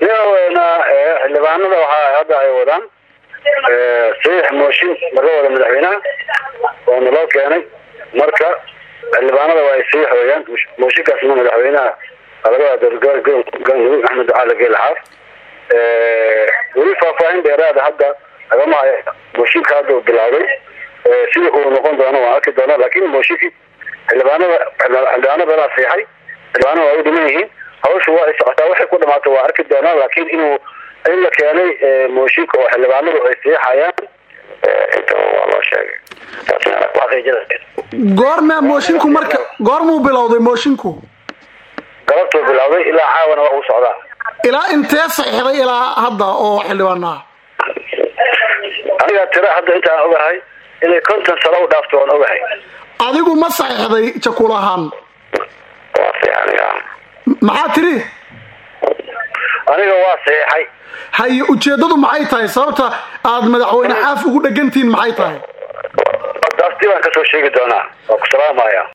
iyana xildhibaanada waxaa hadda ay wadaan saxiix mooshin marka wada madaxweynaha oo naloo keenay marka xildhibaanada waa ay saxiix weyaan mooshinkaasna madaxweynaha laga galmudug axmed ducaale geele xaaf weli faahfaahin dheeraada hadda lagama hayo mooshinka hadda uu bilowday sida uu noqon doono waan arki doona laakin mooshinkii xildhibaanada xildhibaano badaa seexay xildhibaanada waa u dhiman yihiin hawsha waa ay socotaa waxay ku dhamaato waa arki doonaa laakiin inuu in la keenay mooshinka oo xildhibaanadu ay seexayaan intaba waa loo sheegay goormaa moshinku marka goormuu bilowday moshinku galabtuu bilowday ilaa caawana waa uu socdaa ilaa intee saxiixday ilaa hadda oo xildhibaanaha aniga tira hadda intaan ogahay inay konton sano u dhaafto waan ogahay adigu ma saxiixday jakul ahaan waa saxiix aniga maxaa tiri aniga waa saxiixay haye ujeedadu maxay tahay sababta aad madaxweyne xaaf ugu dhegantihiin maxay tahay taas dib aan kasoo sheegi doonaa waa ku salaamaya